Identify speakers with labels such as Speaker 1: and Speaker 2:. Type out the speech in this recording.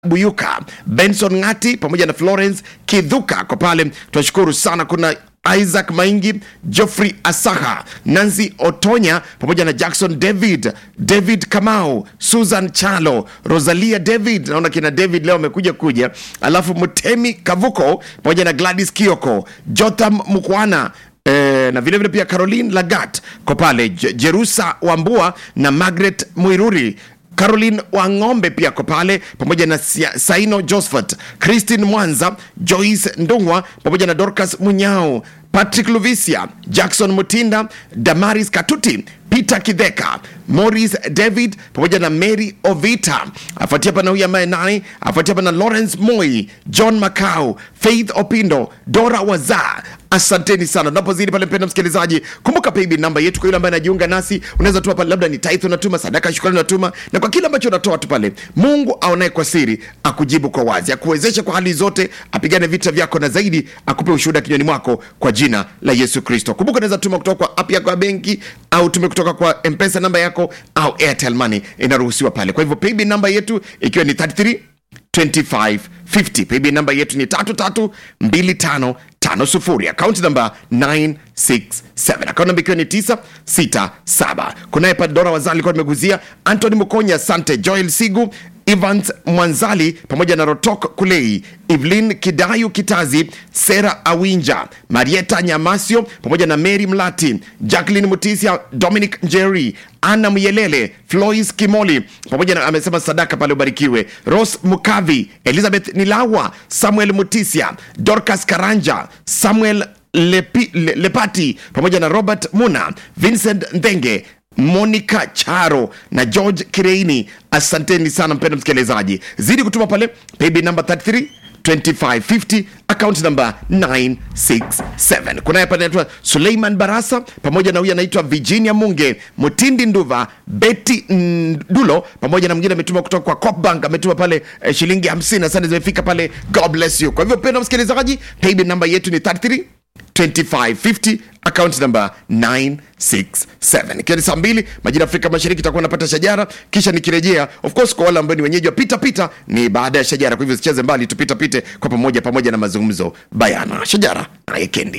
Speaker 1: Buyuka, Benson Ngati pamoja na Florence Kidhuka kwa pale, tunashukuru sana. Kuna Isaac Maingi, Geoffrey Asaha, Nancy Otonya pamoja na Jackson David, David Kamau, Susan Chalo, Rosalia David, naona kina David leo amekuja kuja, alafu Mutemi Kavuko pamoja na Gladys Kioko, Jotham Mukwana Eh, na vilevile pia Caroline Lagat kwa pale Je- Jerusa Wambua na Margaret Mwiruri Caroline Wang'ombe pia ko pale pamoja na Sia- Saino Josephat, Christine Mwanza, Joyce Ndungwa pamoja na Dorcas Munyao, Patrick Luvisia, Jackson Mutinda, Damaris Katuti, Peter Kidheka, Morris David pamoja na Mary Ovita. Afuatia hapa na huyu ambaye naye afuatia hapa na Lawrence Moi, John Macau, Faith Opindo, Dora Waza. Asanteni sana. Tunapozidi pale, mpenda msikilizaji, kumbuka paybill namba yetu kwa yule ambaye anajiunga nasi, unaweza tuma pale, labda ni tithe unatuma, sadaka shukrani unatuma, na kwa kile ambacho unatoa tu pale, Mungu aonaye kwa siri akujibu kwa wazi, akuwezeshe kwa hali zote, apigane vita vyako na zaidi akupe ushuhuda kinywani mwako kwa jina la Yesu Kristo. Kumbuka unaweza tuma kutoka kwa app yako ya benki au tume kutoka kwa mpesa namba yako au Airtel Money, inaruhusiwa pale. Kwa hivyo paybill namba yetu ikiwa ni 33 2550 paybill namba yetu ni 332550 akaunti namba 967 akaunti namba ikiwa ni 967 kunaye padora wazali alikuwa nimeguzia antony mukonya sante joel sigu evans mwanzali pamoja na rotok kulei evelyn kidayu kitazi sera awinja marieta nyamasio pamoja na mary mlati jacklin mutisia dominic njeri ana myelele flois kimoli pamoja na amesema sadaka pale ubarikiwe ros mukavi elizabeth nilawa samuel mutisia dorcas karanja samuel Lepi, Le, lepati pamoja na robert muna vincent ndenge monica charo na george kireini asanteni sana mpendo msikilizaji zidi kutuma pale paybill number 33 2550 account number 967 kunaye hapa anaitwa suleiman barasa pamoja na huyu anaitwa virginia munge mutindi nduva beti ndulo pamoja na mwingine ametuma kutoka kwa copbank ametuma pale eh, shilingi 50 asante zimefika pale god bless you kwa hivyo mpendo msikilizaji paybill number yetu ni 33 2550 account number 967 ikiwa ni saa mbili majira afrika mashariki itakuwa napata shajara kisha nikirejea of course kwa wale ambao ni wenyeji wa pita pita ni baada ya shajara kwa hivyo sicheze mbali tupita pite kwa pamoja pamoja na mazungumzo bayana shajara na yekendi